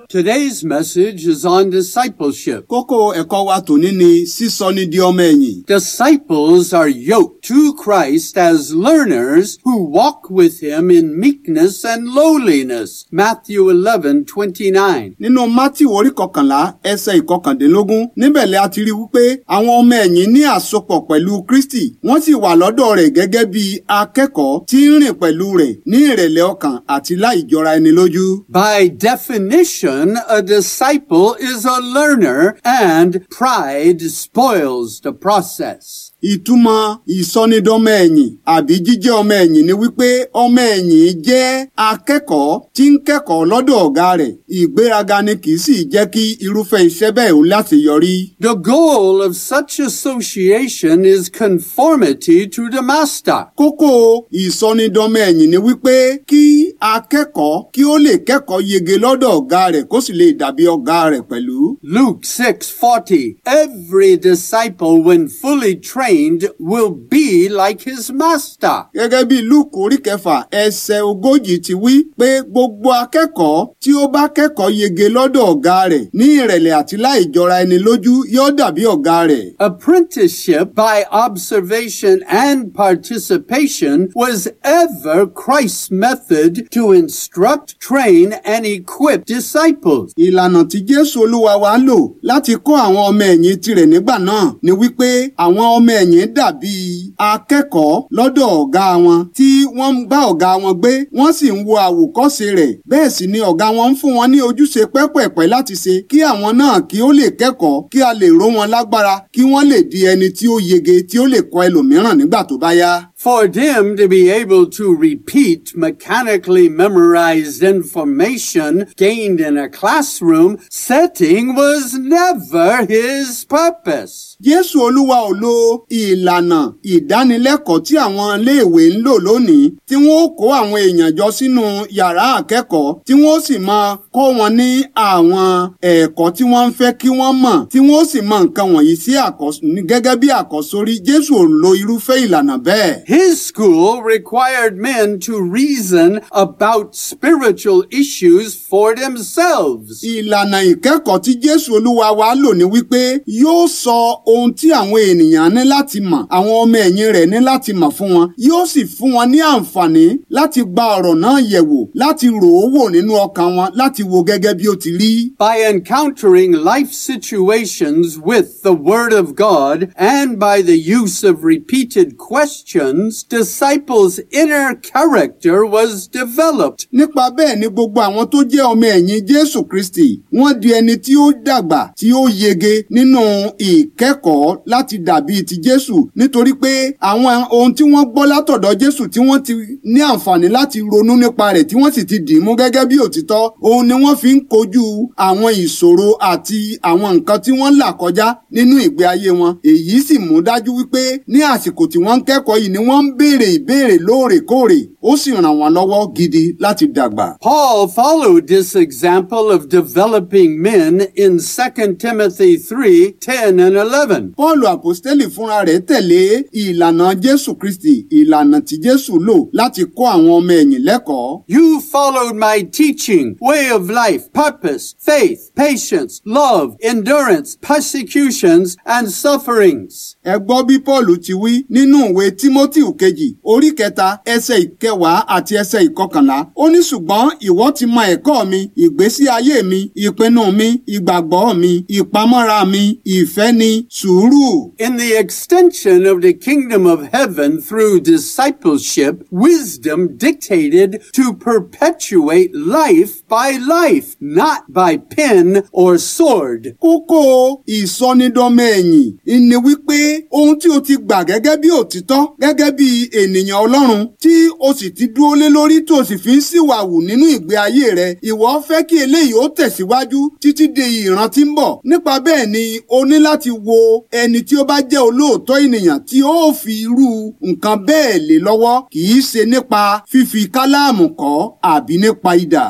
Today's message is on discipleship. Kókó ẹ̀kọ́ wa tòní ni sísọni di ọmọ ẹ̀yìn. Disciples are yoked to Christ as learners who walk with him in meekness and lowliness. Matthew 11:29. Nínú Mátíù orí kọkànlá ẹsẹ̀ ìkọkàndínlógún níbẹ̀ lẹ́ a ti rí wípé àwọn ọmọ ẹ̀yìn ní àsopọ̀ pẹ̀lú Kristi wọ́n sì wà lọ́dọ̀ rẹ̀ gẹ́gẹ́ bí akẹ́kọ̀ọ́ tí ń rìn pẹ̀lú rẹ̀ ní ìrẹ̀lẹ̀ ọkàn àti láì jọra ẹni lójú. By definition, a disciple is a learner and pride spoils the process. Ìtumọ̀ ìsọnidọ́mọ ẹ̀yìn àbí jíjẹ́ ọmọ ẹ̀yìn ni wípé ọmọ ẹ̀yìn jẹ́ akẹ́kọ̀ọ́ tí ń kẹ́kọ̀ọ́ lọ́dọ̀ ọ̀gá rẹ̀. Ìgbéraga ni kì í sì jẹ́ kí irúfẹ́ iṣẹ́ bẹ́ẹ̀ ó láti yọrí. The goal of such association is conformity to the master. Kókó ìsọnidọ́mọ ẹ̀yìn ni wípé kí akẹ́kọ̀ọ́ kí ó lè kẹ́kọ̀ọ́ yege lọ́dọ̀ ọ̀gá rẹ̀ kó sì lè dàbí ọ̀gá rẹ̀ pẹ̀lú. Luke 6:40 Every disciple when fully trained will be like his master. Gẹ́gẹ́ bí Lúùkù orí kẹfà ẹsẹ̀ ogójì ti wí pé gbogbo akẹ́kọ̀ọ́ tí ó bá kẹ́kọ̀ọ́ yege lọ́dọ̀ ọ̀gá rẹ̀ ní ìrẹ̀lẹ̀ àti láì jọra ẹni lójú yóò dàbí ọ̀gá rẹ̀. Apprenticeship by observation and participation was ever Christ's method to instruct, train, and equip disciples. Ìlànà tí Jésù Olúwa wa lò láti kọ́ àwọn ọmọ ẹ̀yìn tirẹ̀ nígbà náà ni wípé àwọn ọmọ ẹ̀yìn dàbí akẹ́kọ̀ọ́ lọ́dọ̀ ọ̀gá wọn tí wọ́n ń bá ọ̀gá wọn gbé wọ́n sì ń wo àwòkọ́ṣe rẹ̀ bẹ́ẹ̀ sì ni ọ̀gá wọn ń fún wọn ní ojúṣe pẹ́pẹ̀pẹ́ láti ṣe kí àwọn náà kí ó lè kẹ́kọ̀ọ́ kí a lè ró wọn lágbára kí wọ́n lè di ẹni tí ó yege tí ó lè kọ́ ẹlòmíràn nígbà tó bá yá. For them to be able to repeat mechanically memorized information gained in a classroom setting was never his purpose. Jésù Olúwa ò lo ìlànà ìdánilẹ́kọ̀ọ́ tí àwọn iléèwé ń lò lónìí tí wọ́n ó kó àwọn èèyàn jọ sínú yàrá akẹ́kọ̀ọ́ tí wọ́n ó sì máa kọ́ wọn ní àwọn ẹ̀kọ́ tí wọ́n ń fẹ́ kí wọ́n mọ̀ tí wọ́n ó sì mọ nǹkan wọ̀nyí sí gẹ́gẹ́ bí àkọ́sórí Jésù ò lo irúfẹ́ ìlànà bẹ́ẹ̀. His school required men to reason about spiritual issues for themselves. Ìlànà ìkẹ́kọ̀ọ́ tí Jésù Olúwa wa lò ní wípé yóò sọ ohun tí àwọn ènìyàn ní láti mọ̀ àwọn ọmọ ẹ̀yìn rẹ̀ ní láti mọ̀ fún wọn yóò sì fún wọn ní àǹfààní láti gba ọ̀rọ̀ náà yẹ̀wò láti rò ó wò nínú ọkàn wọn láti wo gẹ́gẹ́ bí ó ti rí. By encountering life situations with the Word of God and by the use of repeated questions, disciples' inner character was developed. Nípa bẹ́ẹ̀ ni gbogbo àwọn tó jẹ́ ọmọ ẹ̀yìn Jésù Kristi wọ́n di ẹni tí ó dàgbà tí ó yege nínú ìkẹ́kọ̀ọ́ láti dàbí ti Jésù nítorí pé àwọn ohun tí wọ́n gbọ́ látọ̀dọ̀ Jésù tí wọ́n ti ní àǹfààní láti ronú nípa rẹ̀ tí wọ́n sì ti dì í mú gẹ́gẹ́ bí òtítọ́ òun ni wọ́n fi ń kojú àwọn ìṣòro àti àwọn nǹkan tí wọ́n là kọjá nínú ìgbé ayé wọn èyí sì mú dájú wípé ní àsìkò tí wọ́n ń kẹ́kọ̀ọ́ yìí ni wọ́n ń béèrè ìbéèrè lóòrèkóòrè ó sì ràn wọ́n lọ́wọ́ gidi láti dàgbà. Paul followed this example of developing men in 2 Timothy 3 10 and 11. Pọ́ọ̀lù àpòstélì fúnra rẹ̀ tẹ̀lé ìlànà Jésù Kristi ìlànà tí Jésù lò láti kọ́ àwọn ọmọ ẹ̀yìn lẹ́kọ̀ọ́. You followed my teaching, way of life, purpose, faith, patience, love, endurance, persecutions, and sufferings. Ẹ gbọ́ bí Pọ́ọ̀lù ti wí nínú ìwé Tímótì kejì orí kẹta ẹsẹ̀ ìkẹwàá àti ẹsẹ̀ ìkọkànlá. Ó ní ṣùgbọ́n ìwọ ti mọ ẹ̀kọ́ mi, ìgbésí ayé mi, ìpinnu mi, ìgbàgbọ́ mi, ìpamọ́ra mi, ìfẹ́ ni, sùúrù. In the extension of the kingdom of heaven through discipleship, wisdom dictated to perpetuate life by life, not by pen or sword. Kókó ìsọnidọ́mọ ẹ̀yìn ni wípé ohun tí o ti gbà gẹ́gẹ́ bí òtítọ́ gẹ́gẹ́ bí ènìyàn Ọlọ́run tí o sì ti dúró lé lórí tó o sì fi ń ṣìwàwù nínú ìgbé ayé rẹ ìwọ fẹ́ kí eléyìí ó tẹ̀síwájú títí di ìran tí ń bọ̀ nípa bẹ́ẹ̀ ni o ní láti wo ẹni tí ó bá jẹ́ olóòótọ́ ènìyàn tí ó fi irú nǹkan bẹ́ẹ̀ lé lọ́wọ́ kì í ṣe nípa fífi káláàmù kọ́ àbí nípa idà.